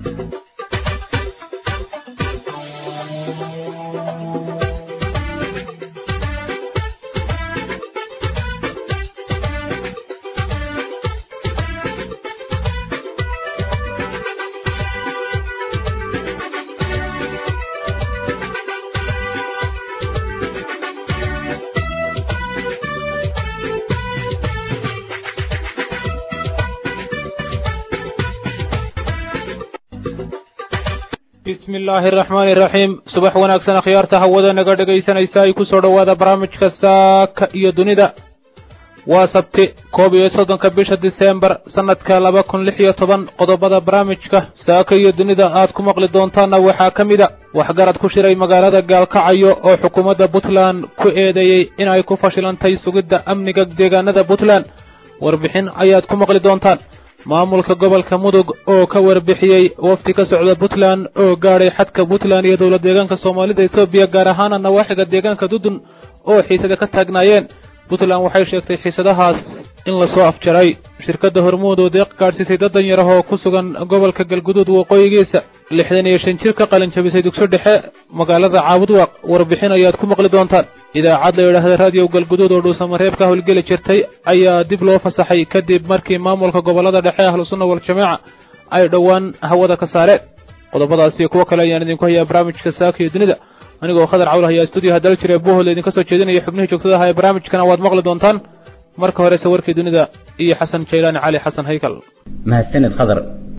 bismi illaahi araxmaani iraxiim subax wanaagsan akhyaarta hawada naga dhegaysanaysa ay ku soo dhowaada barnaamijka saaka iyo dunida waa sabti koob iyo soddonka bisha diseembar sannadka laba kun lix iyo toban qodobada barnaamijka saaka iyo dunida aad ku maqli doontaanna waxaa ka mida waxgarad ku shiray magaalada gaalkacayo oo xukuumadda puntland ku eedeeyey in ay ku fashilantay sugidda amniga deegaanada puntland warbixin ayaad ku maqli doontaan maamulka gobolka mudug oo ka warbixiyey wafdi ka socda puntland oo gaadhay xadka puntland iyo dowlad deegaanka soomaalida etoobiya gaar ahaana nawaaxiga deegaanka dudun oo xiisada ka taagnaayeen puntland waxay sheegtay xiisadahaas in lasoo afjaray shirkadda hormuud oo deeq gaadhsiisay dad danyar ah oo ku sugan gobolka galguduud waqooyigiisa lixdan iyo shan jir ka qalin jabisay dugso dhexe magaalada caabudwaaq warbixin ayaad ku maqli doontaan idaacad la yidhaahda raadiyo galguduud oo dhuusamareeb ka howlgeli jirtay ayaa dib loo fasaxay kadib markii maamulka gobollada dhexe ahlusunna waljamaaca ay dhowaan hawada ka saareen qodobadaas iyo kuwo kale ayaan idinku hayaa barnaamijka saaka iyo dunida anigoo khadar cawl hayaa stuudiyaha dal jire bohol idinka soo jeedinaya xubnihii joogtada aha ee barnaamijkana waad maqli doontaan marka horese warkii dunida iyo xasan jaylaani cali xasan haykal mahadsanid khadar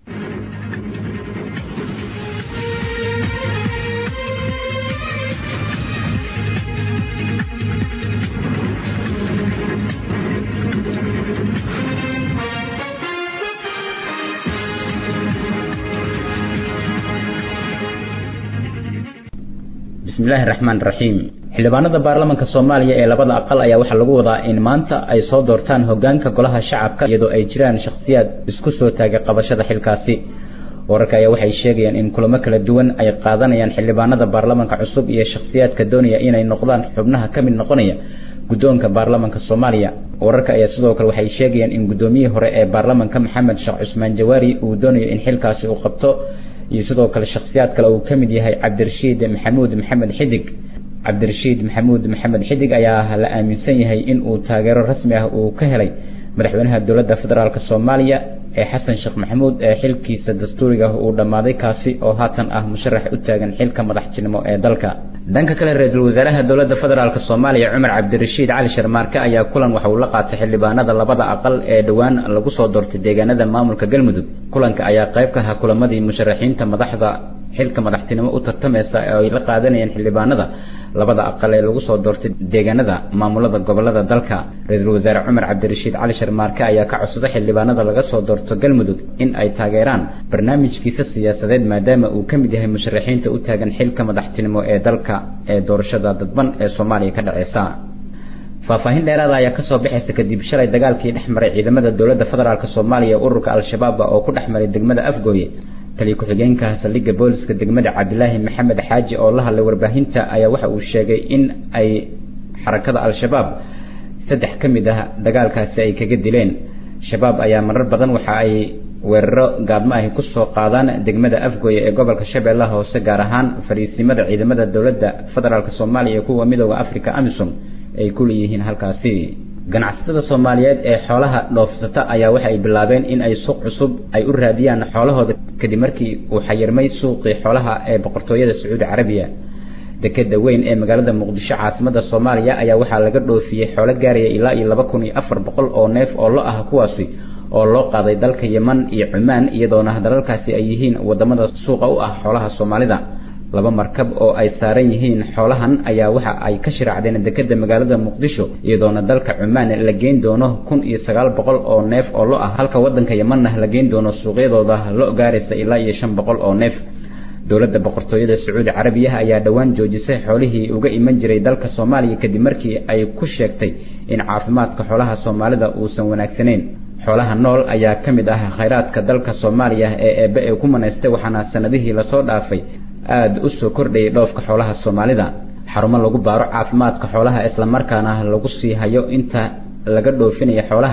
bismillahi raxmaan raxiim xildhibaanada baarlamaanka soomaaliya ee labada aqal ayaa waxaa lagu wadaa in maanta ay soo doortaan hogaanka golaha shacabka iyadoo ay jiraan shakhsiyaad isku soo taagay qabashada xilkaasi wararka ayaa waxay sheegayaan in kulamo kala duwan ay qaadanayaan xildhibaanada baarlamaanka cusub iyo shakhsiyaadka doonaya inay noqdaan xubnaha ka mid noqonaya guddoonka baarlamaanka soomaaliya wararka ayaa sidoo kale waxay sheegayaan in guddoomiyihii hore ee baarlamaanka maxamed sheekh cusmaan jawaari uu doonayo in xilkaasi uu qabto iyo sidoo kale shakhsiyaad kale uu ka mid yahay cabdirashiid maxamuud maxamed xidig cabdirashiid maxamuud maxamed xidig ayaa la aaminsan yahay in uu taageero rasmi ah uu ka helay madaxweynaha dowladda federaalk soomaaliya ee xasan sheekh maxamuud ee xilkiisa dastuuriga uu dhammaaday kaasi oo haatan ah musharax u taagan xilka madaxtinimo ee dalka dhanka kale ra-iisul wasaaraha dowladda federaalk soomaaliya cumar cabdirashiid cali sharmaarke ayaa kulan waxa uu la qaatay xildhibaanada labada aqal ee dhowaan lagu soo doortay deegaanada maamulka galmudug kulanka ayaa qayb ka ahaa kulamadii musharaxiinta madaxda xilka madaxtinimo u tartamaysa ee ay la qaadanayeen xildhibaanada labada aqal ee lagu soo doortay deegaanada maamulada gobolada dalka ra-iisul wasaare cumar cabdirashiid cali sharmaarke ayaa ka codsaday xildhibaanada laga soo doorto galmudug in ay taageeraan barnaamijkiisa siyaasadeed maadaama uu ka mid yahay musharaxiinta u taagan xilka madaxtinimo ee dalka ee doorashada dadban ee soomaaliya ka dhaceysa faahfaahin dheeraada ayaa kasoo baxaysa kadib shalay dagaalkii dhex maray ciidamada dowladda federaalk soomaaliya ururka al-shabaab oo ku dhex maray degmada afgooye taliya ku-xigeenka saldhigga booliska degmada cabdilaahi maxamed xaaji oo la hadlay warbaahinta ayaa waxa uu sheegay in ay xarakada al-shabaab saddex ka mid ah dagaalkaasi ay kaga dileen shabaab ayaa marar badan waxa ay weeraro gaadmo ahi kusoo qaadaan degmada afgooye ee gobolka shabeellaha hoose gaar ahaan fariisimada ciidamada dowladda federaalk soomaaliya iyo kuwa midooda africa amisom ay ku leeyihiin halkaasi ganacsatada soomaaliyeed ee xoolaha dhoofsata ayaa waxa ay bilaabeen in ay suuq cusub ay u raadiyaan xoolahooda kadib markii uu xayirmay suuqii xoolaha ee boqortooyada sacuudi carabiya dekeda weyn ee magaalada muqdisho caasimada soomaaliya ayaa waxaa laga dhoofiyey xoolo gaaraya ilaa iyo laba kun iyo afar boqol oo neef oo lo ah kuwaasi oo loo qaaday dalka yeman iyo cumaan iyadoona dalalkaasi ay yihiin wadamada suuqa u ah xoolaha soomaalida laba markab oo ay saaran yihiin xoolahan ayaa waxa ay ka shiraacdeen dekeda magaalada muqdisho iyadoona dalka cumaan la geyn doono kun iyo sagaal boqol oo neef oo lo ah halka wadanka yemanna la geyn doono suuqyadooda lo gaaraysa ilaa iyo shan boqol oo neef dowladda boqortooyada sacuudi carabiyaha ayaa dhowaan joojisay xoolihii uga iman jiray dalka soomaaliya kadib markii ay ku sheegtay in caafimaadka xoolaha soomaalida uusan wanaagsanayn xoolaha nool ayaa ka mid ah khayraadka dalka soomaaliya ee eebbe ee ku manaystay waxaana sanadihii lasoo dhaafay aada u soo kordhayay dhoofka xoolaha soomaalida xarumo lagu baaro caafimaadka xoolaha islamarkaana lagu sii hayo inta laga dhoofinaya xoolaha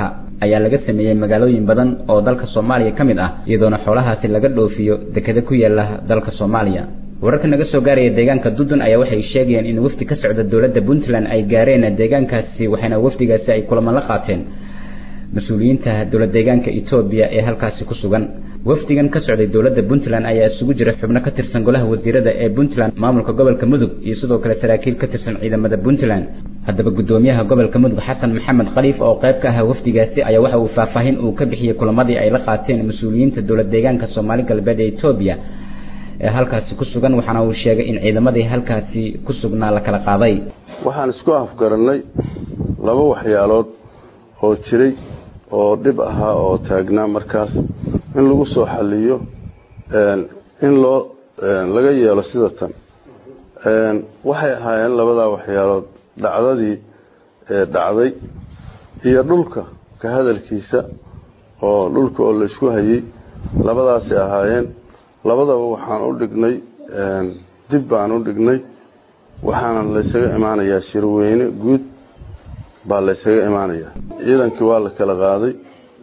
ayaa laga sameeyey magaalooyin badan oo dalka soomaaliya ka mid ah iyadoona xoolahaasi laga dhoofiyo dekeda ku yaala dalka soomaaliya wararka naga soo gaaraya deegaanka dudun ayaa waxay sheegayeen in wafdi ka socda dowladda puntland ay gaareen deegaankaasi waxayna wafdigaasi ay kulaman la qaateen mas-uuliyiinta dowlad deegaanka etoobiya ee halkaasi ku sugan wafdigan ka socday dowladda puntland ayaa isugu jira xubno ka tirsan golaha wasiirada ee puntland maamulka gobolka mudug iyo sidoo kale saraakiil ka tirsan ciidamada puntland haddaba guddoomiyaha gobolka mudug xasan maxamed khaliif oo qayb ka ahaa wafdigaasi ayaa waxa uu faahfaahin uu ka bixiyey kulamadii ay la qaateen mas-uuliyiinta dowlad deegaanka soomaali galbeed ee etoobiya ee halkaasi ku sugan waxaana uu sheegay in ciidamadii halkaasi ku sugnaa la kala qaaday waxaan isku afgarannay laba waxyaalood oo jiray oo dhib ahaa oo taagnaa markaas in lagu soo xaliyo in loo laga yeelo sida tan waxay ahaayeen labadaa waxyaalood dhacdadii dhacday iyo dhulka ka hadalkiisa oo dhulka oo la isku hayay labadaasay ahaayeen labadaba waxaan u dhignay dib baan u dhignay waxaana laysaga imaanayaa shirweyne guud baa laysaga imaanayaa ciidankii waa la kala qaaday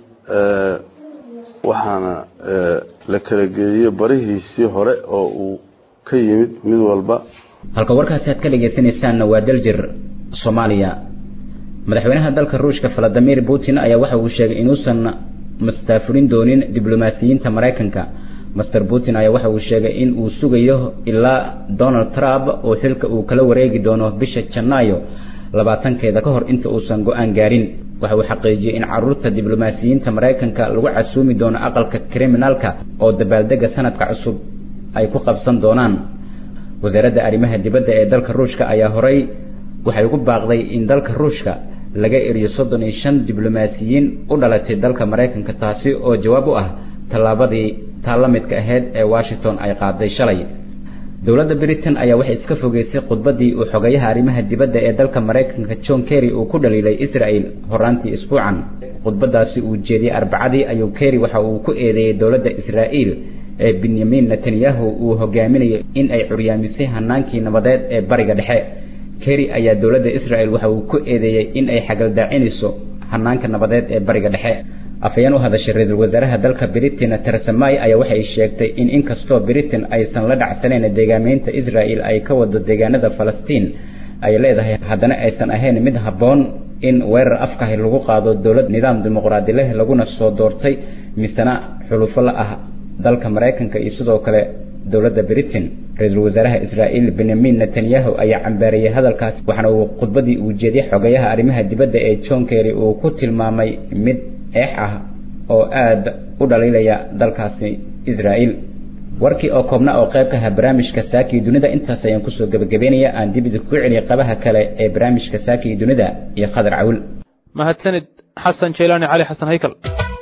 waxaana la kala geeyey barihiisii hore oo uu ka yimid mid walba halka warkaasi aad ka dhegaysanaysaanna waa daljir soomaaliya madaxweynaha dalka ruushka valadimir putin ayaa waxa uu sheegay inuusan mastaafurin doonin diblomaasiyiinta maraykanka master putin ayaa waxa uu sheegay in uu sugayo ilaa donald trump oo xilka uu kala wareegi doono bisha janaayo labaatankeeda ka hor inta uusan go-aan gaarin waxa uu xaqiijiyey in caruurta diblomaasiyiinta maraykanka lagu casuumi doono aqalka kriminaalka oo dabaaldega sanadka cusub ay ku qabsan doonaan wasaaradda arrimaha dibadda ee dalka ruushka ayaa horay waxay ugu baaqday in dalka ruushka laga eriyo soddon iyo shan diblomaasiyiin u dhalatay dalka maraykanka taasi oo jawaab u ah tallaabadii taa la midka ahayd ee washington ay qaaday shalay dowladda britain ayaa waxay iska fogeysay khudbaddii uu xogayaha arrimaha dibadda ee dalka maraykanka john kerry uu ku dhaliilay israel horaantii isbuucan khudbaddaasi uu jeediyey arbacadii ayuu kerry waxa uu ku eedeeyey dowladda israa'iil ee benyamin netanyahu uu hogaaminayo in ay curyaamisay hanaankii nabadeed ee bariga dhexe kerry ayaa dowladda israel waxa uu ku eedeeyey in ay xagaldaacinayso hanaanka nabadeed ee bariga dhexe afhayeen u hadashay ra-iisul wasaaraha dalka britain teresa may ayaa waxay sheegtay in inkastoo britain aysan la dhacsanayn deegaameynta israel ay ka wado deegaanada falastiin ay leedahay haddana aysan ahayn mid habboon in weerar afkahi lagu qaado dowlad nidaam dimuqraadi leh laguna soo doortay misena xulufo la ah dalka maraykanka iyo sidoo kale dowladda britain ra-iisul wasaaraha israa'iil benyamin netanyahu ayaa cambaariyey hadalkaas waxaana uu khudbadii uu jeediyey xogayaha arrimaha dibadda ee john kerry uu ku tilmaamay mid eex ah oo aada u dhaliilaya dalkaasi israa'iil warkii oo koobna oo qayb ka ahaa barnaamijka saakii dunida intaas ayaan kusoo gebagabeynaya aan dib idinku celiyay qabaha kale ee barnaamijka saakii dunida iyo khadar cawil mahadsanid xasan jeylaani cali xasan haykal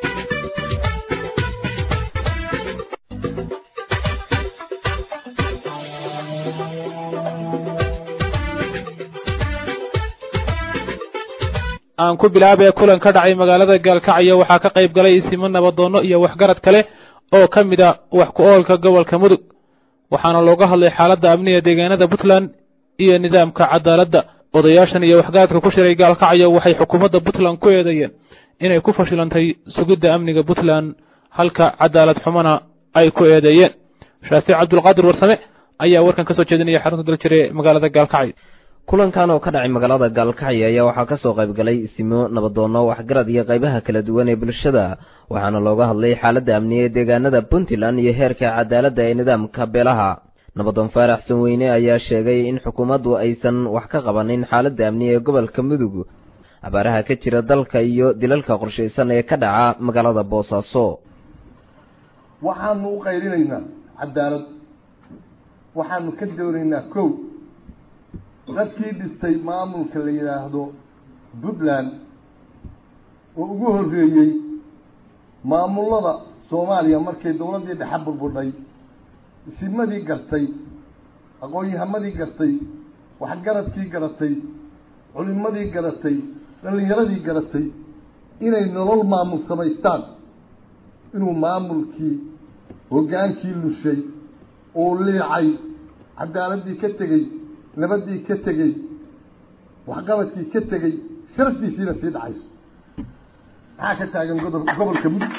aan ku bilaabee kulan ka dhacay magaalada gaalkacyo waxaa ka qayb galay isimo nabadoonno iyo waxgarad kale oo ka mid a wax ku oolka gobolka mudug waxaana looga hadlay xaaladda amniga deegaanada puntland iyo nidaamka cadaaladda odayaashan iyo waxgaradka ku shiray gaalkacyo waxay xukuumadda puntland ku eedeeyeen inay ku fashilantay sugidda amniga puntland halka cadaalad xumana ay ku eedeeyeen shaafic cabdulqaadir warsame ayaa warkan ka soo jeedinaya xarunta daljire ee magaalada gaalkacyo kulankan oo ka dhacay magaalada gaalkacyo ayaa waxaa ka soo qayb galay isimo nabadoonno waxgarad iyo qaybaha kala duwan ee bulshada waxaana looga hadlay xaaladda amniga ee deegaanada puntland iyo heerka cadaaladda ee nidaamka beelaha nabadoon faarax sanweyne ayaa sheegay in xukuumaddu aysan wax ka qabanin xaaladda amniga ee gobolka mudug abaaraha ka jira dalka iyo dilalka qorshaysan ee ka dhaca magaalada boosaaso waxaanu u qayrinaynaa cadaalad waxaanu ka doonaynaa kow dadkii dhistay maamulka la yidhaahdo puntland oo ugu horreeyey maamullada soomaaliya markay dowladdii dhexe burbudhay isimadii gartay aqoon-yahamadii gartay waxgaradkii garatay culimadii garatay dhallinyaradii garatay inay nolol maamul samaystaan inuu maamulkii hoggaankii lushay oo liicay cadaaladdii ka tegey nabadii ka tegey waxqabadkii ka tegey sharaftiisiina sii dhacayso maxaa ka taagan godob gobolka mudug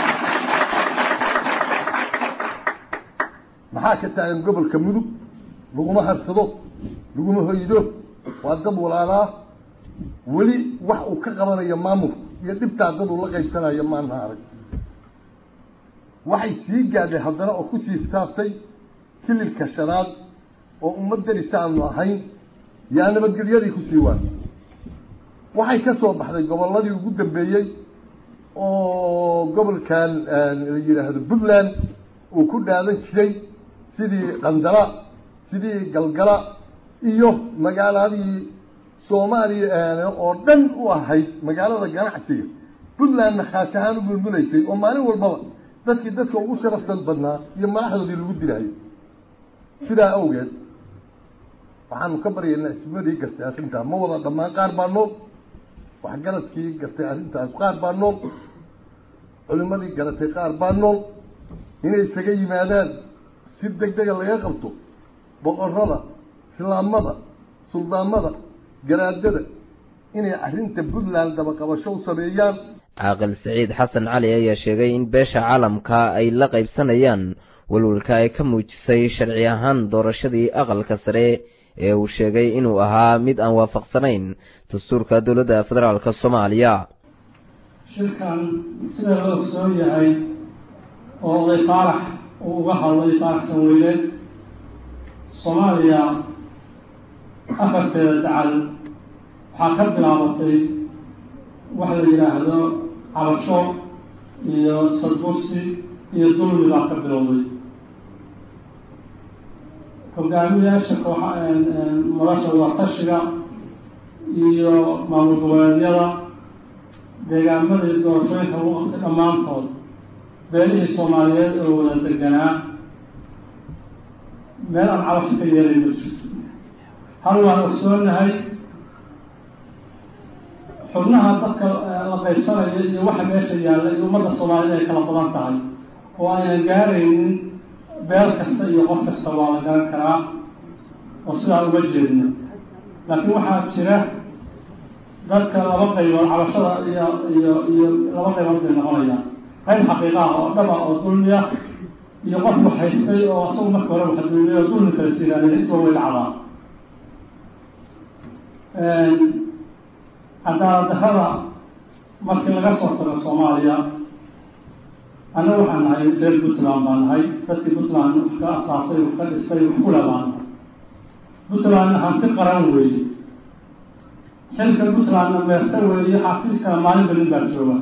maxaa ka taagan gobolka mudug laguma harsado laguma hoydo waa dad walaalaa weli wax uu ka qabanayo maamul iyo dhibtaa dad uu la qaybsanayo maana arag waxay sii gaadhay haddana oo kusii saabtay kililka shanaad oo ummadani saanu ahayn yaa nabadgelyadii kusii waan waxay ka soo baxday gobolladii ugu dambeeyey oo gobolkan la yidhaahdo puntland uu ku dhaadan jiray sidii qandala sidii galgala iyo magaaladii soomaaliya oo dhan u ahayd magaalada ganacsiga puntlandna khaas ahaan u mulmulaysay oo maalin walbaba dadkii dadka ugu sharaftan badnaa iyo madaxdoodii lagu dilayo sidaa awgeed waxaanu ka baryaynaa ismadii gartay arrintaa ma wada dhammaan qaar baa nool waxgaradkii gartay arrintaas qaar baa nool culimadii garatay qaar baa nool inay isaga yimaadaan si deg dega laga qabto boqorada islaamada suldaamada garaadada inay arrinta puntland dabaqabasho u sameeyaan caaqil siciid xasan cali ayaa sheegay in beesha caalamka ay la qaybsanayaan walwalka ay ka muujisay sharci ahaan doorashadii aqalka sare ee uu sheegay inuu ahaa mid aan waafaqsanayn dastuurka dowladda federaalk soomaaliya shirkan sida la ogsoon yahay oo oday faarax uu uga hadlay faarax sanweyne soomaaliya afarteeda dacal waxaa ka bilaabatay waxa la yidhaahdo cabasho iyo sadbursi iyo dulmi baa ka bilowday hogaamiyaasha kooxa madasha wadatashiga iyo maamul goboleedyada deegaamadii doorashooyinka lagu qabtay dhammaantood beelihii soomaaliyeed oo wada deganaa meel aan cabasho ka yeelay ma jirto hal waan ogsoonahay xubnaha dadka la qaybsanaya iyo waxa meesha yaalla iyo ummadda soomaaliyed ay kala badan tahay oo aynan gaaraynin beel kasta iyo qof kasta waa la garan karaa oo sidaa uga jeedna laakiin waxaa jira dadka laba qaybood cabashada iyo iyo iyo laba qaybood bay noqonayaan qayb xaqiiqa ah oo dhaba oo dulmiya iyo qof wax haystay oo asagu marka hore waxa dulmiya oo dulmi kala siiraanay iswa way dhacdaa cadaalad darrada markii laga soo tago soomaaliya anna waxaan nahay reer puntland baan nahay dadkii puntland wax ka asaasay wax ka dhistay wax kula baan nahay puntlandna hanti qaran weeye xilka puntlandna meerta weeye xafiiskana maalin balin baa jooga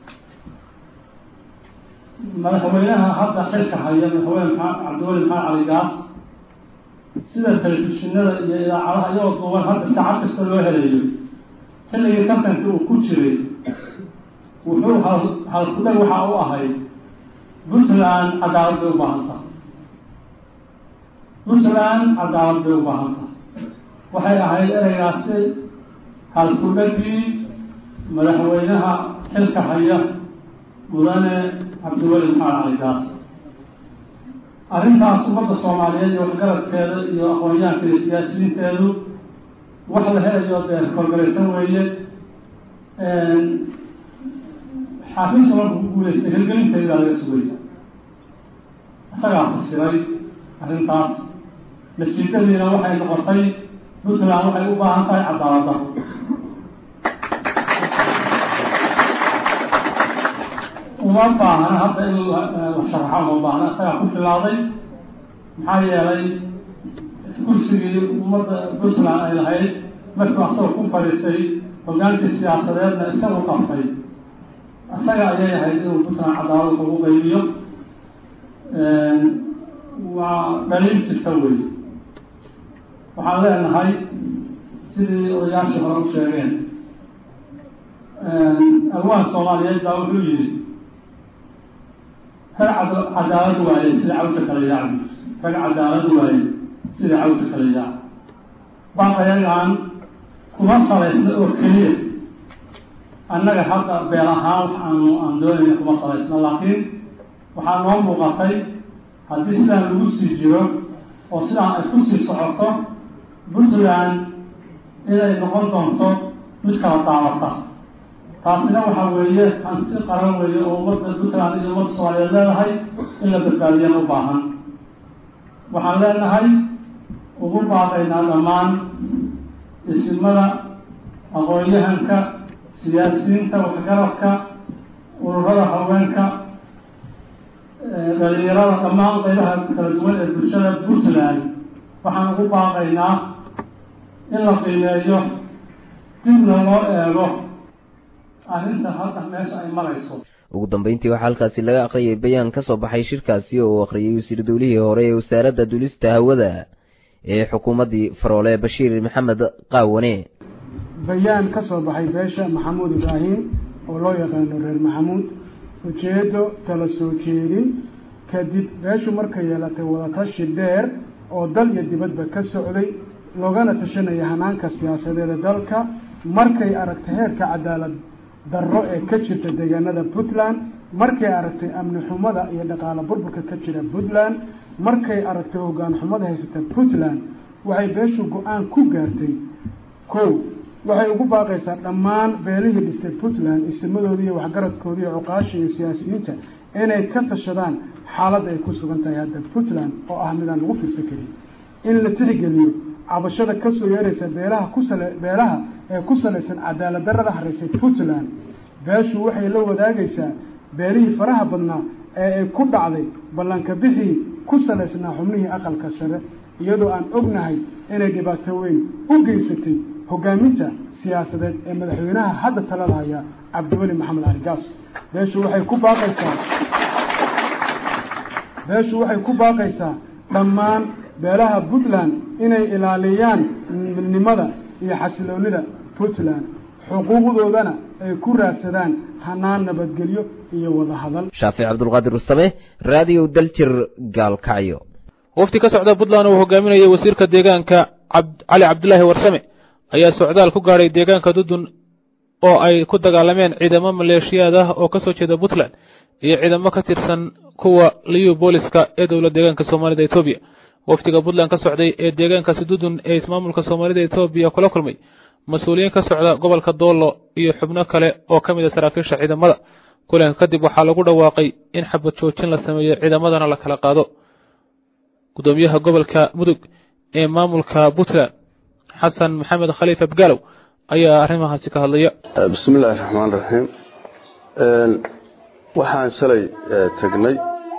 madaxweynaha hadda xilka haya madaxweyne maxamed cabdiweli maxamed cali gaas sida telefishinada iyo idaacadaha iyagoo duuban hadda saacad kasta loo helayo xilligii tartanka uu ku jiray wuxuu hal halkudhag waxa u ahayd puntland cadaalad bay u baahan tahay puntland cadaalad bay u baahan tahay waxay ahayd ereygaasi halkudhagii madaxweynaha xilka haya mudane cabdiweli maxamed cali gaas arrintaas ummadda soomaaliyeed iyo waxgaradkeeda iyo aqoonyahanka iyo siyaasiyiinteedu wax la helayo dee korgaraysan weeye xaafiiska markuu ku guuleystay hirgelinteedi baa laga sugaya isagaa fasiray arrintaas natiijadiina waxay noqotay puntland waxay u baahan tahay cadaaladda uma baahna hadda in la sharaxo uma baahna isagaa ku filaaday maxaa yeelay kursigii ummadda puntland ay lahayd markuu asagoo ku fadhiistay hogaankii siyaasadeedna isagu qabtay isaga ayay ahayd inuu puntland cadaalad ugu qaybiyo waa dhaliil jirta wey waxaan leenahay sidii odayaashii hore u sheegeen awaan soomaaliyeed baa wuxuu yidhi rag cadaalad waaye sida cawsha kala yaaci rag cadaalad waaye sida cawsha kala yaaci baaqayagaan kuma salaysna oo keliya annaga hadda beel ahaan wax aanu aan doonayna kuma salaysno laakiin waxaa noo muuqatay haddii sidaan lagu sii jiro oo sidaan ay kusii socoto puntland inay noqon doonto mid kala daawata taasina waxaa weeye hanti qaran weeye oo ummadda puntland iyo ummadda soomaaliyeed leedahay in la badbaadiyana u baahan waxaan leenahay ugu baaqaynaa dhammaan isimada aqoon-yahanka siyaasiyiinta waxgaradka ururada haweenka dhalinyarada dhammaan qaybaha kala duwan ee bulshada puntland waxaan ugu baaqaynaa in la qiimeeyo dibna loo eego arrinta hadda meesha ay marayso ugu dambeyntii waxaa halkaasi laga aqriyay bayaan ka soo baxay shirkaasi oo uu akhriyay wasiir dowlihii hore ee wasaaradda dulista hawada ee xukuumaddii faroole bashiir maxamed qaawane bayaan ka soo baxay beesha maxamuud ibraahim oo loo yaqaano reer maxamuud ujeeddo tala soo jeedin kadib beeshu markay yeelatay wadatashi dheer oo dal iyo dibadba ka socday loogana tashanaya hanaanka siyaasadeeda dalka markay aragtay heerka cadaalad darro ee ka jirta deegaanada puntland markay aragtay amni xumada iyo dhaqaalo burburka ka jira puntland markay aragtay hoggaan xumada haysata puntland waxay beeshu go-aan ku gaartay kow waxay ugu baaqaysaa dhammaan beelihii dhistay puntland isimadoodii iyo waxgaradkoodii iyo cuqaasha iyo siyaasiyiinta inay ka tashadaan xaaladda ay ku sugan tahay hadda puntland oo ah midaan lagu fiirsan karin in la tixgeliyo cabashada kasoo yeeraysa beelaha kusale beelaha ee ku salaysan cadaalad darrada haraysay puntland beeshu waxay la wadaagaysaa beelihii faraha badnaa ee ay ku dhacday ballanka bixii ku salaysnaa xubnihii aqalka sare iyadoo aan ognahay inay dhibaato weyn u geysatay hogaaminta siyaasadeed ee madaxweynaha hadda talada haya cabdiweli maxamed cali gaas beeshu waxay ku baaqaysaa beeshu waxay ku baaqaysaa dhammaan beelaha puntland inay ilaaliyaan midnimada iyo xasiloonida puntland xuquuqdoodana ay ku raadsadaan hanaan nabadgelyo iyo wada hadal shaafic cabdulqaadir usame raadiyo daljir gaalkacyo wafti ka socda puntland uu hogaaminayay wasiirka deegaanka cali cabdulaahi warsame ayaa socdaal ku gaadhay deegaanka dudun oo ay ku dagaalameen ciidamo maleeshiyaad ah oo ka soo jeeda puntland iyo ciidamo ka tirsan kuwa liyu booliska ee dowlad deegaanka soomaalida etoobiya wafdiga puntland ka socday ee deegaankaasi dudun ee ismaamulka soomaalida etoobiya kula kulmay mas-uuliyiin ka socda gobolka doollo iyo xubno kale oo ka mid a saraakiisha ciidamada kulanka kadib waxaa lagu dhawaaqay in xabad joojin la sameeyo ciidamadana la kala qaado gudoomiyaha gobolka mudug ee maamulka puntland xasan maxamed khaliif abgaalow ayaa arrimahaasi ka hadlaya bismi illaahi raxmaan raxiim waxaan shalay tegnay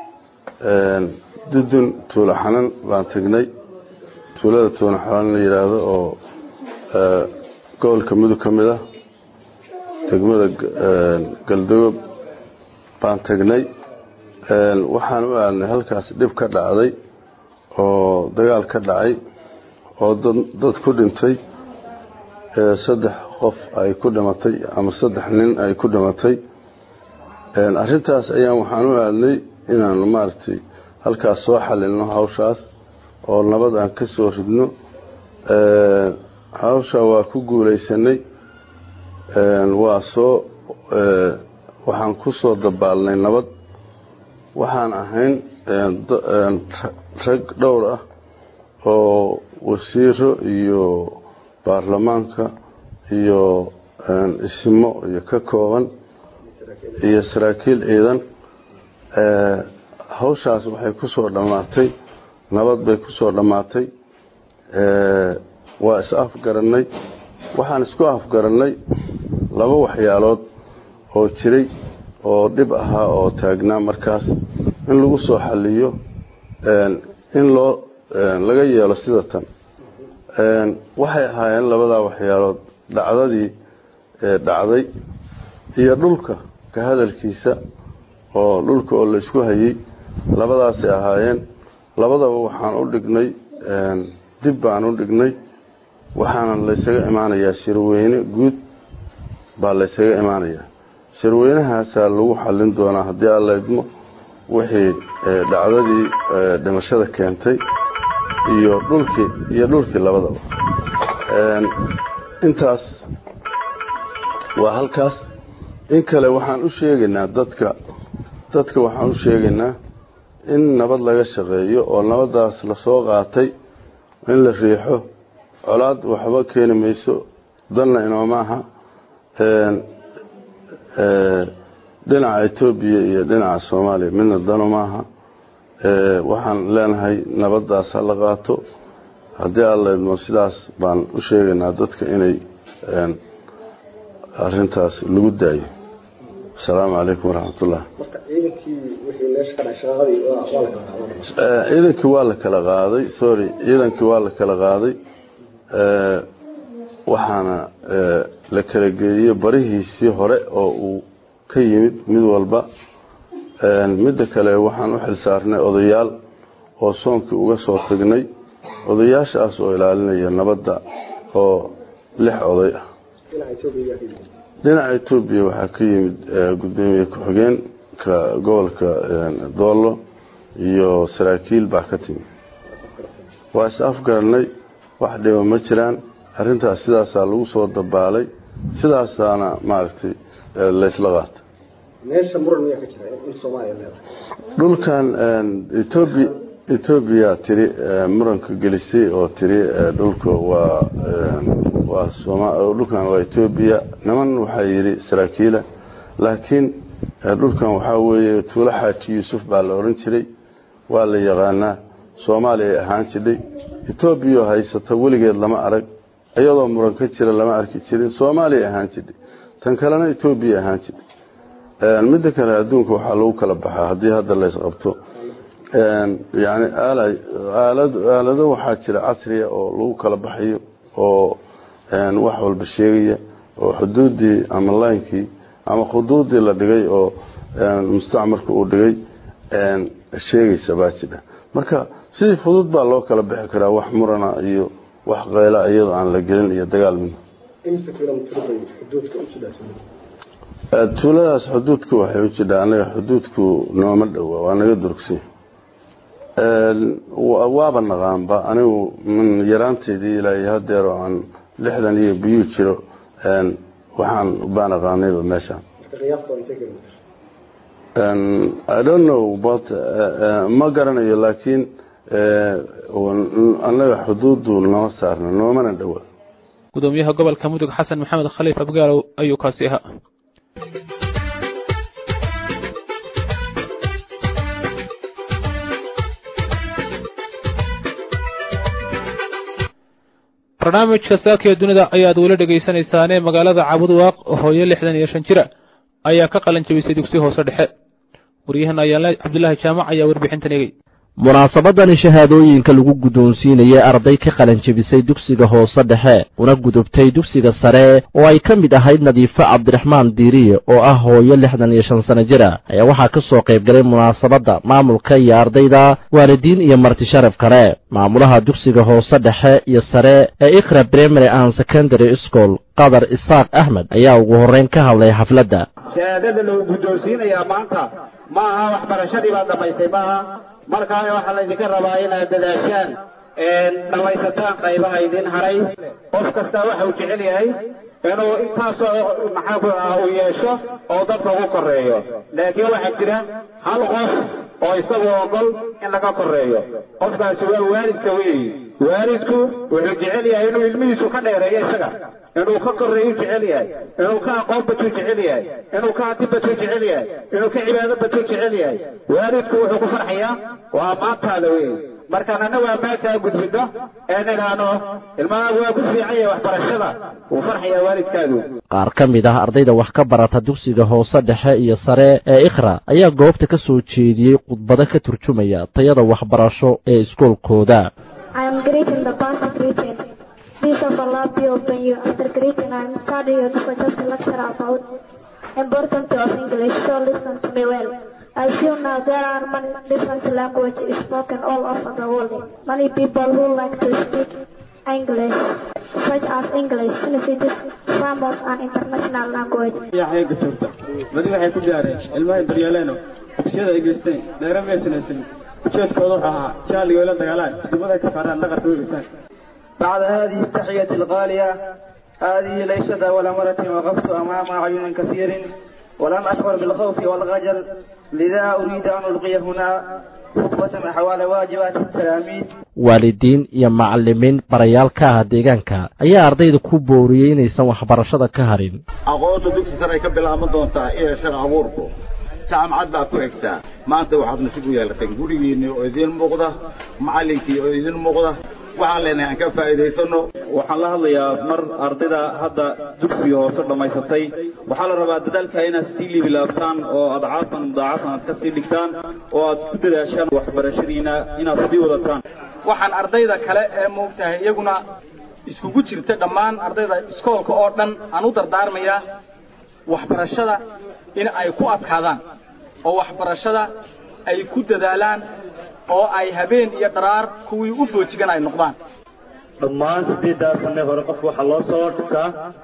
dudun tuulo xanan baan tegnay tuulada tuulo xanan la yidhaahdo oo gobolka mudug ka mid ah degmada galdogob baan tegnay waxaan u aadnay halkaas dhib ka dhacday oo dagaal ka dhacay oo dad ku dhintay saddex qof ay ku dhimatay ama saddex nin ay ku dhimatay arintaas ayaan waxaan u aadnay inaan maaragtay halkaas soo xalilno hawshaas oo nabad aan ka soo ridno hawsha waa ku guulaysanay waa soo waxaan ku soo dabaalnay nabad waxaan ahayn rag dhowr ah oo wasiiro iyo baarlamaanka iyo ismo iyo ka kooban iyo saraakiil ciidan hawshaas waxay ku soo dhammaatay nabad bay ku soo dhammaatay waa is afgarannay waxaan isku afgarannay laba waxyaalood oo jiray oo dhib ahaa oo taagnaa markaas in lagu soo xaliyo in loo laga yeelo sida tan waxay ahaayeen labadaa waxyaalood dhacdadii dhacday iyo dhulka ka hadalkiisa oo dhulka oo laysku hayay labadaasay ahaayeen labadaba waxaan u dhignay dib baan u dhignay waxaana laysaga imaanayaa shirweyne guud baa laysaga imaanayaa shirweynahaasaa lagu xallin doonaa haddii alla idmo wixii dhacdadii dhimashada keentay iyo dhulkii iyo dhulkii labadaba intaas waa halkaas in kale waxaan u sheegaynaa dadka dadka waxaan u sheegaynaa in nabad laga shaqeeyo oo nabadaas lasoo qaatay in la riixo colaad waxba keeni mayso danna inooma aha dhinaca etoobiya iyo dhinaca soomaaliya midna dano maaha waxaan leenahay nabaddaas ha la qaato haddii alla idmo sidaas baan u sheegaynaa dadka inay arintaas lagu daayo asalaamu calaykum waraxmatullah ciidankii waa la kala qaaday sorry ciidankii waa la kala qaaday waxaana la kala geeyey barihiisii hore oo uu ka yimid mid walba midda kale waxaan u xilsaarnay odayaal oo soonkii uga soo tagnay odayaashaas oo ilaalinaya nabadda oo lix oday ah dhinaca etoobiya waxaa ka yimid gudoomiye ku-xigeenka gobolka doollo iyo saraakiil baa ka timid waa is afgaranay wax dhiba ma jiraan arrintaas sidaasaa lagu soo dabaalay sidaasaana maaragtay laysla qaata dhulkan etoobiya etoobiya tiri muranka gelisay oo tiri dhulka waa waa sooma dhulkan waa etoobiya niman waxaa yidhi saraakiila laakiin dhulkan waxaa weeye tuulo xaaji yuusuf baa la odhan jiray waa la yaqaanaa soomaaliya ay ahaan jidhay etoobiya haysata weligeed lama arag iyadoo muran ka jira lama arki jirin soomaaliya ahaan jidhay tan kalena etoobiya ahaan jidhay midda kale adduunka waxaa lagu kala baxaa haddii hadda laysqabto yani aalado waxaa jira casriya oo lagu kala baxayo oo wax walba sheegaya oo xuduuddii ama laynkii ama khuduuddii la dhigay oo mustacmarka uu dhigay sheegaysa baa jidha marka sidii fudud baa loo kala bixi karaa wax murana iyo wax qayla iyadoo aan la gelin iyo dagaal midna tuuladaas xuduudka waxay u jidhaa anaga xuduudku nooma dhowa waa naga durugsan waaba naqaanba anigu min yaraanteydii ilaa hadeer oo aan lixdan iyo biyuu jiro waxaan baan aqaanayba meeshaan i don't know but ma garanayo laakiin annaga xuduuddu nama saarna noomana dhowa gudoomiyaha gobolka mudug xasan maxamed khaliif abgaalow ayuu kaasi ahaa barnaamijka saaka ee dunida ayaad weli dhegaysanaysaanee magaalada cabudwaaq hooyo lixdan iyo shan jira ayaa ka qalan jabisay dugsi hoose dhexe waryahan ayaale cabdulaahi jaamac ayaa warbixintan eegay munaasabadani shahaadooyinka lagu guddoonsiinayay arday ka qalanjebisay dugsiga hoose dhexe una gudubtay dugsiga sare oo ay ka mid ahayd nadiifo cabdiraxmaan diiriye oo ah hooyo lixdan iyo shan sano jira ayaa waxaa ka soo qayb galay munaasabadda maamulka iyo ardayda waalidiin iyo marti sharaf kale maamulaha dugsiga hoose dhexe iyo sare ee ikra primary and secondary school qadar isaaq axmed ayaa ugu horrayn ka hadlay xafladda shahaadada lagu guddoonsiinayaa maanta ma aha waxbarashadii baad dhammaysay maaha markaa waxaa laydinka rabaa inaad dadaashaan dhammaysataan qaybaha idin haray qof kastaa waxa uu jecel yahay inuu intaasoo maxaa ku ah uu yeesho oo dadka ugu korreeyo laakiin waxaa jira hal qof oo isagu ogol in laga korreeyo qofkaasi waa waalidka weeyi waalidku wuxuu jecel yahay inuu ilmihiisu ka dheereeyo isaga inuu ka korreeyu jecel yahay inuu ka aqoon batuu jecel yahay inuu ka hanti batuu jecel yahay inuu ka cibaado batuu jecel yahay waalidku wuxuu ku farxayaa waa maantaada weeyi markaan annagu ammaankaa gudbino ee nidhaahno ilmahaagu waa ku fiican yahay waxbarashada wuu farxayaa waalidkaadu qaar ka mid ah ardayda wax ka barata dugsiga hoose dhexe iyo sare ee ikhra ayaa goobta ka soo jeediyey khudbado ka turjumaya tayada waxbarasho ee iskoolkooda Peace of Allah be upon you. After greeting, I am studying to suggest a lecture about importance of English, so listen to me well. As you know, there are many different languages spoken all over the world. Many people who like to speak English, such as English, since it is famous and international language. yaxayga joogta badi waxay ku gaareen ilmahay daryeeleeno dugsiyada ay geysteen dheere maysanaysan ujeedkooda wuxuu ahaa jaaliga la dagaalaan kutubada ay ka saaraan dhaqanka u geystaan بعد هذه التحية الغالية هذه ليست أول مرة وقفت أمام أعين كثير ولم أشعر بالخوف والخجل لذا أريد أن ألقي هنا خطوة أحوال واجبات التلاميذ waalidiin iyo macallimiin barayaal ka ah deegaanka ayaa ardayda ku booriyey inaysan waxbarashada ka harin aqoonta dugsi sare ay ka bilaaban doontaa iyo shaqa abuurku jaamacad baa ku xigtaa maanta waxaad nasiib u yeelateen gurigiinni oo idiin muuqda macallinkii oo idiin muuqda waxaan leenahay aan ka faa'iidaysano waxaan la hadlayaa mar ardayda hadda dugsiga hoose dhammaysatay waxaa la rabaa dadaalka inaad sii liibilaabtaan oo adcaafan mudaacafan aad ka sii dhigtaan oo aad ku dadaashaan waxbarashadiina inaad sii wadataan waxaan ardayda kale ee moogtahay iyaguna iskugu jirta dhammaan ardayda iskoolka oo dhan aan u dardaarmayaa waxbarashada in ay ku adkaadaan oo waxbarashada ay ku dadaalaan oo ay habeen iyo dharaar kuwii u foojigan ay noqdaan dhammaan siddeeddaa sanne hore qofka waxaa loo soo dhisaa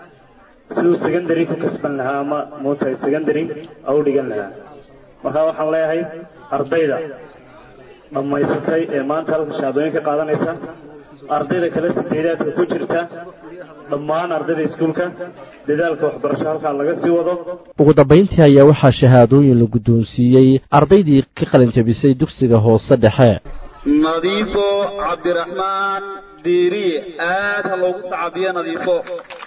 siduu secondary ku kasban lahaa ama muutahay secondary au dhigan lahaa marka waxaan leeyahay ardayda dhammaysatay ee maanta halka shahaadooyinka qaadanaysa ardayda kale sideedaadka ku jirta dhammaan ardayda iskuulka dadaalka waxbarasho halkaa laga sii wado ugu dambayntii ayaa waxaa shahaadooyin la guddoonsiiyey ardaydii ka qalinjabisay dugsiga hoose dhexe nadiifo cabdiraxmaan diiri aad ha loogu sacabiyo nadiifo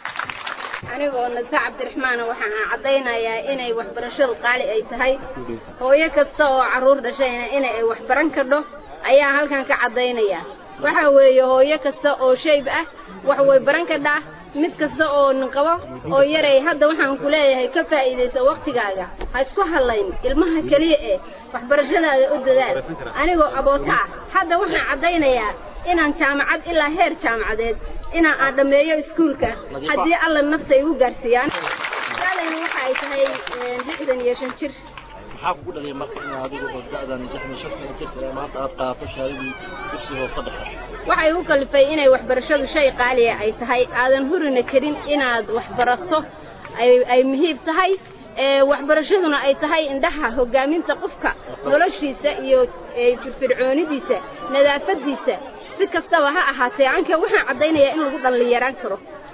anigoo nasa cabdiraxmaana waxaan caddaynayaa inay waxbarashadu qaali ay tahay hooyo kasta oo carruur dhashayna ina ay waxbaran kadho ayaa halkan ka caddaynaya waxa weeye hooyo kasta oo shayb ah wax way baran kadhaa mid kasta oo ninqabo oo yaray hadda waxaan ku leeyahay ka faa'iidaysa wakhtigaaga ha isku hadlayn ilmaha keliya eh waxbarashadaada u dadaal anigoo aboota ah hadda waxaan caddaynayaa inaan jaamacad ilaa heer jaamacadeed inaan aan dhammeeyo iskuulka haddii alla nafta igu gaarsiiyaan da'dayna waxa ay tahay lixdan iyo shan jir maxaa kugu dhaliyay marka in adigu oo da'dan lixdan shan sano jirta ee maanta aad qaato shahaadadii dugsi hoose dhexe waxay u kalifay inay waxbarashadu shay qaaliya ay tahay aadan hurina karin inaad waxbarato ay ay muhiim tahay ee waxbarashaduna ay tahay indhaha hogaaminta qofka noloshiisa iyo firfircoonidiisa nadaafadiisa si kastaba ha ahaatee anka waxaan caddaynayaa in lagu dhallinyaraan karo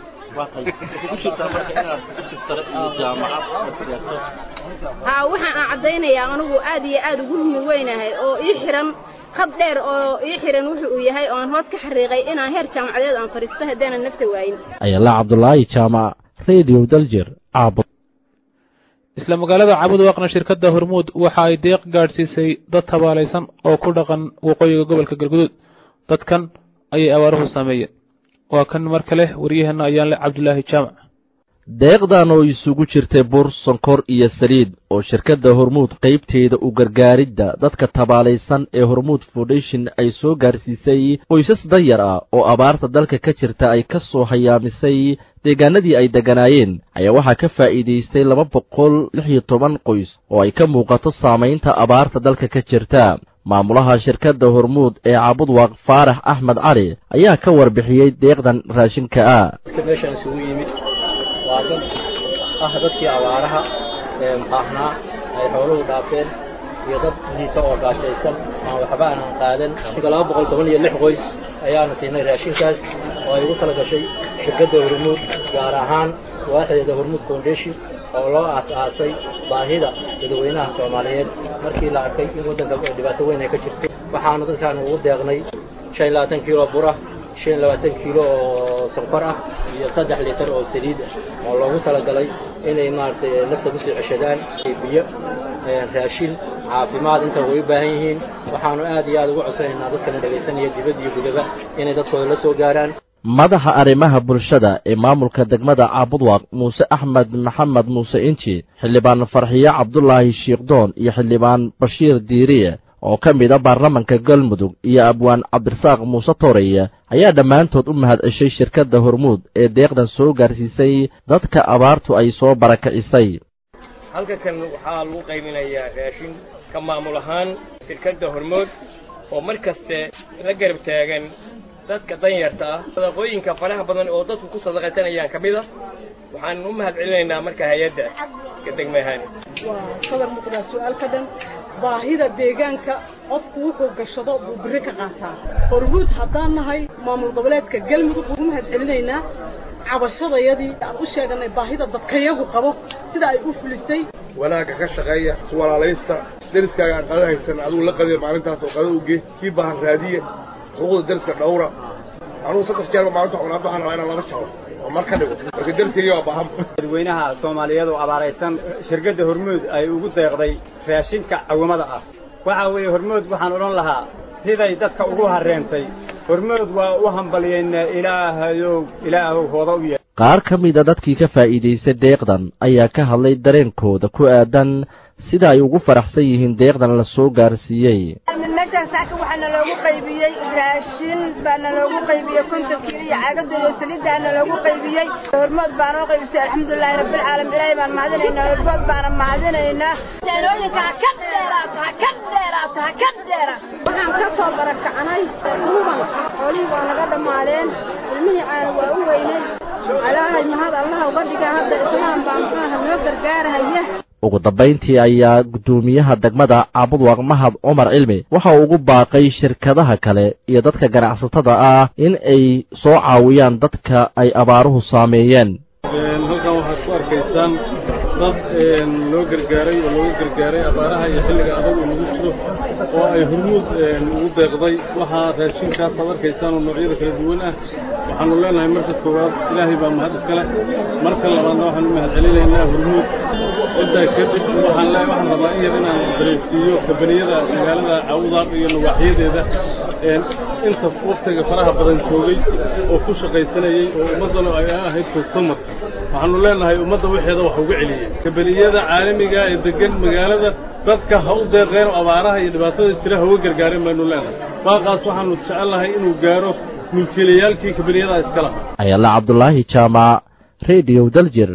ku jirtaa marka inaad dugsi sare iyo jaamacad aad gaarto haa waxaan aan caddaynayaa anigu aad iyo aad ugu humi weynahay oo ii xiran khad dheer oo ii xiran wuxuu uu yahay oo aan hoos ka xariiqay inaan heer jaamacadeed aan fadhiisto haddaanan nafta waayin ayala cabdulaahi jaamac radio daljir caabo isla magaalada cabud waaqna shirkadda hormuud waxa ay deeq gaadhsiisay dad tabaalaysan oo ku dhaqan waqooyiga gobolka galguduud dadkan ayay abaaruhu saameeyeen waa kan mar kale waryaheenna ayaan le cabdulaahi jaamac deeqdan oo isugu jirtay bur sonkor iyo saliid oo shirkadda hormuud qaybteeda u gargaaridda dadka tabaalaysan ee hormuud foundation ay soo gaarsiisay qoysas danyar ah oo abaarta dalka ka jirta ay ka soo hayaamisay deegaanadii ay degganaayeen ayaa waxaa ka faa'iidaystay laba boqol lix iyo toban qoys oo ay ka muuqato saamaynta abaarta dalka ka jirta maamulaha shirkadda hormuud ee cabudwaaq faarax axmed cali ayaa ka warbixiyey deeqdan raashinka ah waa dad ah dadkii abaaraha ee baahnaa ay xooluhu dhaafeen iyo dad liita oo gaashaysan aan waxba aanan qaadan laba boqol toban iyo lix qoys ayaana siinay raashinkaas oo ay ugu tala gashay shirkadda hormuud gaar ahaan waaxdeeda hormuud foundation oo loo aas-aasay baahida dadweynaha soomaaliyeed markii la arkay in waddanka dhibaato weyn ay ka jirto waxaanu dadkaan ugu deeqnay shan iyo labaatan kiilo bura shan iyo labaatan kiilo oo sonkor ah iyo saddex litar oo saliid ah oo loogu talagalay inay maaragtay nafta kusii ceshadaan biyo raashin caafimaad inta way u baahan yihiin waxaanu aad iyo aad ugu codsanaynaa dadkana dhegaysanaya dibad iyo gudaba inay dadkooda la soo gaaraan madaxa arrimaha bulshada ee maamulka degmada caabudwaaq muuse axmed maxamed muuse inji xildhibaan farxiye cabdulaahi shiikhdoon iyo xildhibaan bashiir diiriye oo ka mid a baarlamanka galmudug iyo abwaan cabdirasaaq muuse tooreye ayaa dhammaantood u mahad ceshay shirkadda hormuud ee deeqdan soo gaarsiisay dadka abaartu ay soo barakicisay halka kan waxaa lagu qayminayaa raashin ka maamul ahaan shirkadda hormuud oo mar kaste la garab taagan dadka danyarta ah sadaqooyinka faraha badan oo dadku ku sadaqaysanayaan ka mid a waxaan u mahad celinaynaa marka hay-adda degme ahaan waa sadar muuqdaa su-aal ka dhan baahida deegaanka qofku wuxuu gashado buu biri ka qaataa hormuud haddaan nahay maamul goboleedka galmudug ugu mahad celinaynaa cabashadayadii aan u sheeganay baahida dadkayagu qabo sida ay u fulisay wanaagga ka shaqeeya iswalaalaysta deriskaaga aan qada haysan adigu la qadiya maalintaas oo qada uge kii baahan raadiye xuquuqda deriska dhowra anugu saddex jeerba maalinta cunaad waxaan rabaa inaan laba jaro oo mar ka dhigo marka deriskayga waa baahan dadweynaha soomaaliyeed oo abaaraysan shirkadda hormuud ay ugu deeqday raashinka cawimada ah waxaa weeye hormuud waxaan odhan lahaa siday dadka ugu hareentay hormood waa u hambalyeynaa ilaahayow ilaahow hooda u yahay qaar ka mida dadkii ka faa'iidaystay deeqdan ayaa ka hadlay dareenkooda ku aadan sida ay ugu faraxsan yihiin deeqdan la soo gaarsiiyey meeshaan saaka waxaana loogu qaybiyey raashin baana loogu qaybiyey konton kiilo iyo caagada iyo saliidaana loogu qaybiyey hormood baana u qaybisay alxamdulilaahi rabbilcaalamiin ilaahay baan mahadinaynaa hormood baana mahadinaynaa taanooyinka ha ka dheeraato ha ka dheeraato ha ka dheeraato waxaan ka soo barakacnay duuban xoolihii waa naga dhammaadeen ilmihii caana waa u weynay ilaahay mahad allaha uga dhiga hadda islaam baa muxuaha noo gargaarahaya ugu dambayntii ayaa guddoomiyaha degmada caabudwaaq mahad cumar cilmi waxa uu ugu baaqay shirkadaha kale iyo dadka ganacsatada ah in ay soo caawiyaan dadka ay abaaruhu saameeyeen halkan waxaad ku arkaysaan dad loo gargaaray oo looga gargaaray abaaraha iyo xilliga adag uu nagu jiro oo ay hormuud ugu deeqday waxaa raashinkaas aad arkaysaan oo noocyada kala duwan ah waxaanu leenahay marka koowaad ilaahay baa mahad iskale marka labaadna waxaanu mahad celinaynaa hormuud intaa kadib waxaan le waxaan rabaa in yar inaan dareensiiyo kabaniyada magaalada cawdaaq iyo nawaaxiyadeeda inta waktiga faraha badan joogay oo ku shaqaysanayey oo ummaddana ay ahayd customer waxaanu leenahay ummadda waxeeda wax uga celiyey kabaniyada caalamiga ee degan magaalada dadka ha u deeqeen oo abaaraha iyo dhibaatada jira ha uga gargaareen baynu leenahay baaqaas waxaanu jecelnahay inuu gaaro mulkiilayaalkii kabaniyada iska lahaa ayala cabdulaahi jaamac rediyo daljir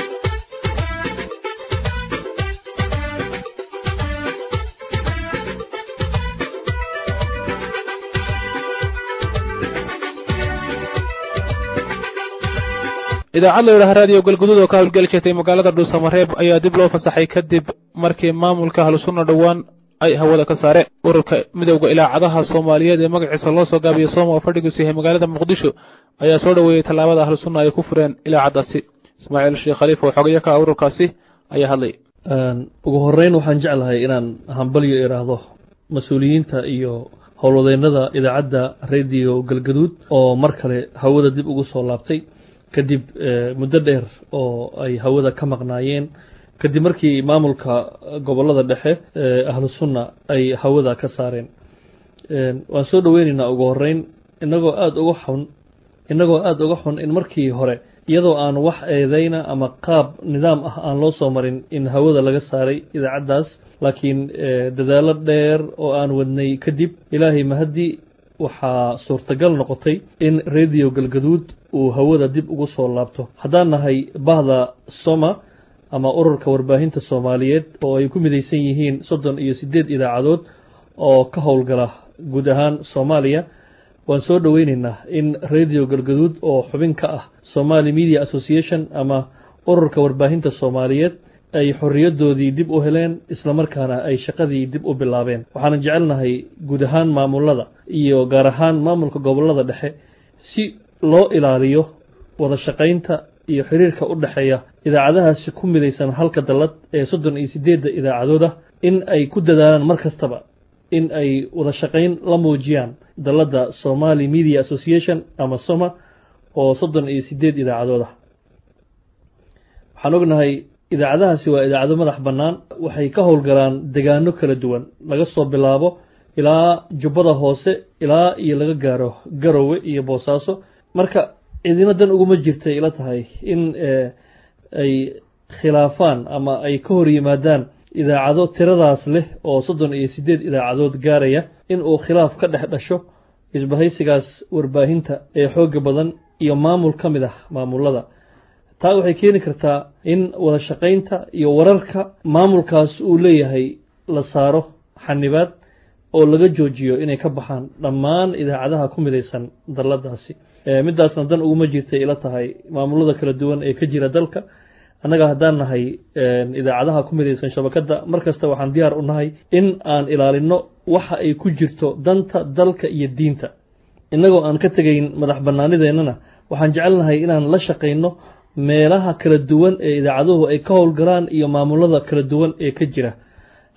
idaacad la yidhaha raadiyo galguduud oo ka hawlgeli jirtay magaalada dhuusamareeb ayaa dib loo fasaxay kadib markii maamulka ahlusunna dhowaan ay hawada ka saareen ururka midowda ilaacadaha soomaaliyeed ee magaciisa loo soo gaabiyo sooma oo fadhigiisu yahay magaalada muqdisho ayaa soo dhoweeyey tallaabada ahlusunna ay ku fureen ilaacaddaasi ismaaciil sheekh khaliif oo xogayo ka ah ururkaasi ayaa hadlay ugu horreyn waxaan jeclahay inaan hambalyo idhaahdo mas-uuliyiinta iyo howlwadeennada idaacadda rediyo galgaduud oo mar kale hawada dib ugu soo laabtay kadib muddo dheer oo ay hawada ka maqnaayeen kadib markii maamulka gobollada dhexe ahlu sunna ay hawada ka saareen waan soo dhoweynaynaa ugu horreyn inagoo aada uga xun inagoo aada uga xun in markii hore iyadoo aan wax eedeyna ama qaab nidaam ah aan loo soo marin in hawada laga saaray idaacaddaas laakiin dadaallo dheer oo aan wadnay kadib ilaahay mahaddi waxaa suurtagal noqotay in rediyo galgaduud uu hawada dib ugu soo laabto haddaan nahay bahda soma ama ururka warbaahinta soomaaliyeed oo ay ku midaysan yihiin soddon iyo siddeed idaacadood oo ka howlgala guud ahaan soomaaliya waan soo dhoweynaynaa in rediyo galgaduud oo xubin ka ah somali media association ama ururka warbaahinta soomaaliyeed ay xorriyadoodii dib u heleen islamarkaana ay shaqadii dib u bilaabeen waxaanan jecelnahay guud ahaan maamulada iyo gaar ahaan maamulka gobollada dhexe si loo ilaaliyo wada shaqaynta iyo xiriirka u dhexeeya idaacadahaasi ku midaysan halka dallad ee soddon iyo siddeedda idaacadood ah in ay ku dadaalaan mar kastaba in ay wada shaqayn la muujiyaan dalladda somali media association ama soma oo soddon iyo siddeed idaacadood ah waxaan ognahay idaacadahaasi waa idaacado madax bannaan waxay ka howlgalaan degaano kala duwan laga soo bilaabo ilaa jubbada hoose ilaa iyo laga gaaro garowe iyo boosaaso marka cidina dan uguma jirtay ila tahay in ay khilaafaan ama ay ka hor yimaadaan idaacado tiradaas leh oo soddon iyo siddeed idaacadood gaaraya in uu khilaaf ka dhex dhasho isbahaysigaas warbaahinta ee xooga badan iyo maamul ka mid ah maamulada taa waxay keeni kartaa in wada shaqaynta iyo wararka maamulkaas uu leeyahay la saaro xanibaad oo laga joojiyo inay ka baxaan dhammaan idaacadaha ku midaysan dalladaasi midaasna dan uguma jirtay ila tahay maamulada kala duwan ee ka jira dalka annaga haddaan nahay idaacadaha ku midaysan shabakadda mar kasta waxaan diyaar u nahay in aan ilaalino waxa ay ku jirto danta dalka iyo diinta innagoo aan ka tegayn madax bannaanideennana waxaan jecelnahay inaan la shaqayno meelaha kala duwan ee idaacaduhu ay ka howlgalaan iyo maamulada kala duwan ee ka jira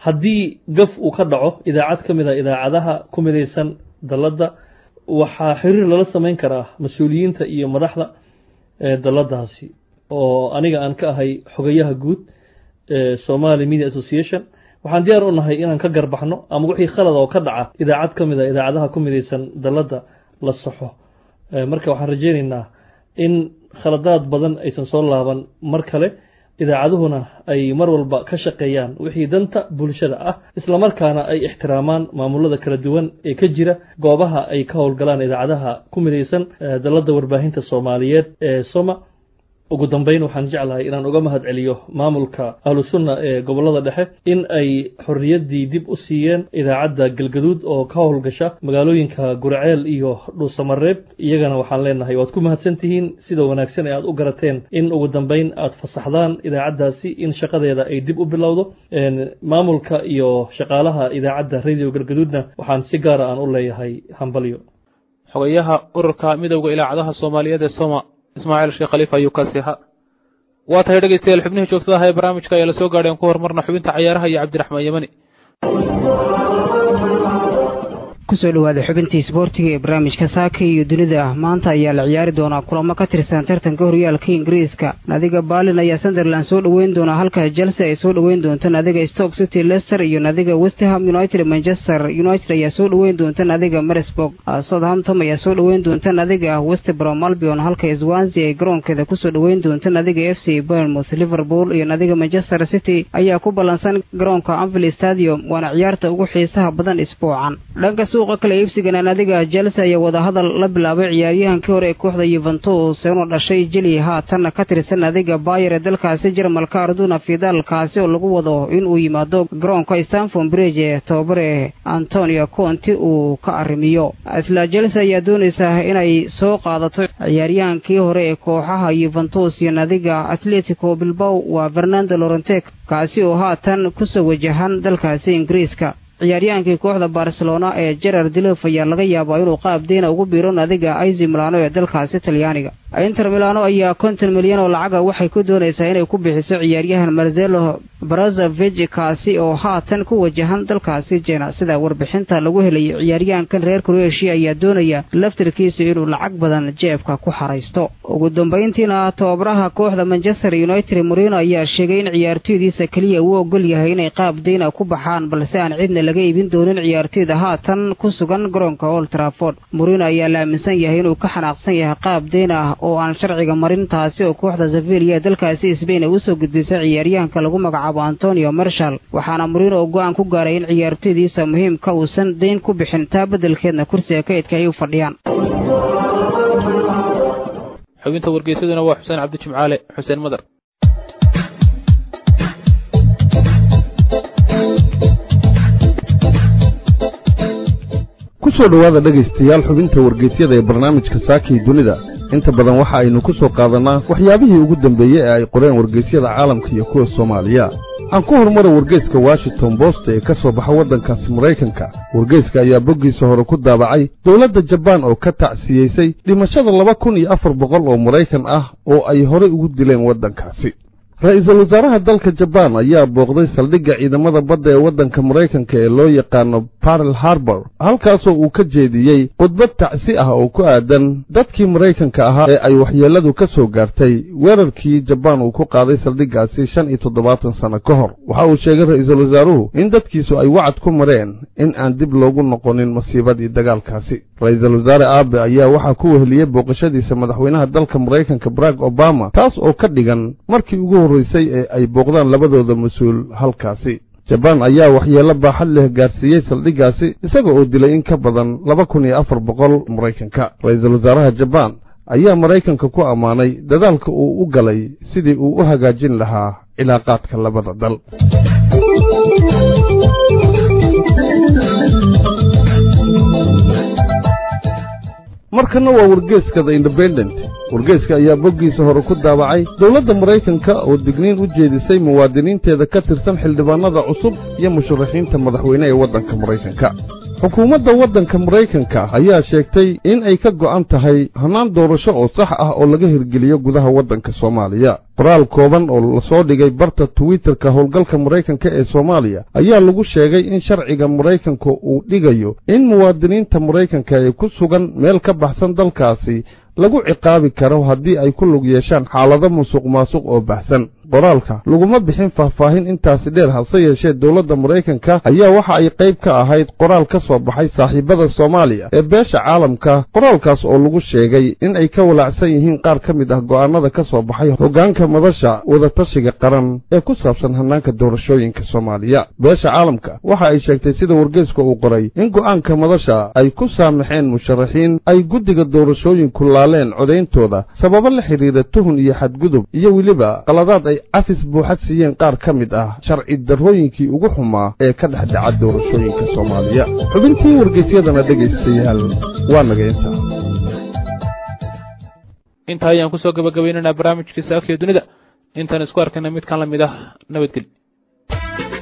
haddii gaf uu ka dhaco idaacad ka mid a idaacadaha ku midaysan dalladda waxaa xiriir lala samayn karaa mas-uuliyiinta iyo madaxda dalladdaasi oo aniga aan ka ahay xogayaha guud ee somali media association waxaan diyaar u nahay inaan ka garbaxno ama wixii khalad oo ka dhaca idaacad ka mid a idaacadaha ku midaysan dalladda la saxo marka waxaan rajaynaynaa in khaladaad badan aysan soo laaban mar kale idaacaduhuna ay mar walba ka shaqeeyaan wixii danta bulshada ah islamarkaana ay ixtiraamaan maamulada kala duwan ee ka jira goobaha ay ka howlgalaan idaacadaha ku midaysan dalladda warbaahinta soomaaliyeed ee soma ugu dambeyn waxaan jeclahay inaan uga mahad celiyo maamulka ahlu sunna ee gobolada dhexe in ay xorriyaddii dib u siiyeen idaacadda galgaduud oo ka howlgasha magaalooyinka gurceel iyo dhuusamareeb iyagana waxaan leenahay waad ku mahadsan tihiin sida wanaagsan ee aad u garateen in ugu dambeyn aad fasaxdaan idaacaddaasi in shaqadeeda ay dib u bilowdo maamulka iyo shaqaalaha idaacadda radio galgaduudna waxaan si gaara aan u leeyahay hambalyo xogayaha ururka midowda ilaacadaha soomaaliyeed ee soma ismaaciil sheekh khaliif ayuu kaasi ahaa waa tahay dhegaystayaal xubnihii joogtada aha ee barnaamijka ayaa la soo gaadheen ku horumarna xubinta cayaaraha iyo cabdiraxmaan yemani kusoo dhawaada xubintii isboortiga ee barnaamijka saaka iyo dunida maanta ayaa la ciyaari doonaa kulamo ka tirsan tartanka horyaalka ingiriiska nadiga baalin ayaa sunderland soo dhoweyn doonaa halka chelsea ay soo dhoweyn doonto nadiga stoke city leicester iyo nadiga westham united manchester united ayaa soo dhoweyn doonta nadiga marisburg southampton ayaa soo dhoweyn doonta nadiga westbrom albion halka swansea ay garoonkeeda kusoo dhoweyn doonta nadiga f c bournemouth liverpool iyo nadiga manchester city ayaa ku ballansan garoonka anvil stadium waana ciyaarta ugu xiisaha badan isbuucan dhanka suuqa kale iibsigana nadiga chelsea ayaa wadahadal la bilaabay ciyaaryahankii hore ee kooxda yuventus inuu dhashay jeli haatanna ka tirsan nadiga bayer ee dalkaasi jarmalka arduna fidal kaasi oo lagu wado inuu yimaado garoonka stanford bridge ee tababare antonio conti uu ka arrimiyo isla chelsea ayaa doonaysaa inay soo qaadato ciyaaryahankii hore ee kooxaha yuventus iyo nadiga atletico bilbow waa fernando lorentek kaasi oo haatan kusoo wajahan dalkaasi ingiriiska ciyaaryahankii kooxda barcelona ee gerard dilof ayaa laga yaabaa inuu qaab deyna ugu biiro nadiga aizi milano ee dalkaasi talyaaniga inter milano ayaa konton milyan oo lacaga waxay ku doonaysaa inay ku bixiso ciyaaryahan marzelo brazovich kaasi oo haatan ku wajahan dalkaasi jena sida warbixinta lagu helayo ciyaaryahankan reer kroatia ayaa doonaya laftarkiisu inuu lacag badan jeebka ku xaraysto ugu dambayntiina tababaraha kooxda manchester united morino ayaa sheegay in ciyaartoydiisa keliya uu ogol yahay inay qaab deyna ku baxaan balse aan cidna laga iibin doonin ciyaartoyda haatan ku sugan garoonka old trafford morino ayaa la aaminsan yahay inuu ka xanaaqsan yahay qaab deyn ah oo aan sharciga marin taasi oo kooxda sevilla ee dalkaasi sbain ay usoo gudbisay ciyaaryahanka lagu magacaabo antonio marshal waxaana morino oo go-aan ku gaaray in ciyaartoydiisa muhiimka uusan dayn ku bixin taa beddelkeedna kursiga kaydka ay u fadhiyaan xubinta wargeysaduna waa xuseen cabdi jimcaale xuseen madar ku soo dhowaada dhegaystayaal xubinta wargeysyada ee barnaamijka saakii dunida inta badan waxa aynu ku soo qaadannaa waxyaabihii ugu dambeeyey ee ay qoreen wargeysyada caalamka iyo kuwa soomaaliya aan ku horumara wargeyska washington bost ee ka soo baxa waddankaasi maraykanka wargeyska ayaa boggiisa hore ku daabacay dowladda jabaan oo ka tacsiyeysay dhimashada laba kun iyo afar boqol oo maraykan ah oo ay horey ugu dileen waddankaasi ra-iisul wasaaraha dalka jabaan ayaa booqday saldhigga ciidamada badda ee waddanka maraykanka ee loo yaqaano barrel harbor halkaasoo uu ka jeediyey khudbad tacsi ah oo ku aadan dadkii maraykanka ahaa ee ay waxyeelladu ka soo gaartay weerarkii jabaan uu ku qaaday saldhiggaasi shan iyo toddobaatan sanno ka hor waxa uu sheegay ra-iisul wasaaruhu in dadkiisu ay wacad ku mareen in aan dib loogu noqonin masiibadii dagaalkaasi ra-iisul wasaare aabe ayaa waxaa ku weheliyey booqashadiisa madaxweynaha dalka maraykanka barack obama taas oo ka dhigan markii ugu horraysay ee ay booqdaan labadooda mas-uul halkaasi jabaan ayaa waxyeello baaxad leh gaarsiiyey saldhiggaasi isaga oo dilay in ka badan laba kun iyo afar boqol maraykanka ra-iisul wasaaraha jabaan ayaa maraykanka ku ammaanay dadaalka uu u galay sidii uu u hagaajin lahaa cilaaqaadka labada dal markanna waa wargeeska the independent wargeeska ayaa boggiisa hore ku daabacay dowladda maraykanka oo digniin u jeedisay muwaadiniinteeda ka tirsan xildhibaannada cusub iyo musharaxiinta madaxweyne ee waddanka maraykanka xukuumadda waddanka maraykanka ayaa sheegtay in ay ka go'an tahay hannaan doorasho oo sax ah oo laga hirgeliyo gudaha waddanka soomaaliya qoraal kooban oo lasoo dhigay barta twitterka howlgalka maraykanka ee soomaaliya ayaa lagu sheegay in sharciga maraykanka uu dhigayo in muwaadiniinta maraykanka ee ku sugan meel ka baxsan dalkaasi lagu ciqaabi karo haddii ay ku lug yeeshaan xaalado musuq maasuq oo baxsan qoraalka laguma bixin faahfaahin intaasi dheer hase yeeshee dowladda maraykanka ayaa waxa ay qayb ka ahayd qoraal ka soo baxay saaxiibada soomaaliya ee beesha caalamka qoraalkaas oo lagu sheegay in ay ka walaacsan yihiin qaar ka mid ah go'aannada ka soo baxay hoggaanka madasha wadatashiga qaran ee ku saabsan hannaanka doorashooyinka soomaaliya beesha caalamka waxa ay sheegtay sida wargeyska uu qoray in go'aanka madasha ay ku saamaxeen musharaxiin ay guddiga doorashooyinku laaleen codayntooda sababo la xidhiidha tuhun iyo xadgudub iyo weliba qaladaad ay cafis buuxad siiyeen qaar ka mid ah sharci darrooyinkii ugu xumaa ee ka dhex dhaca doorashooyinka soomaaliya xubintii wargeysyadana dhegaystayaal waa naga intaa intaa ayaan kusoo gabagabaynaynaa barnaamijkii saakiyo dunida intaan isku arkayna midkan la mid ah nabadgelyo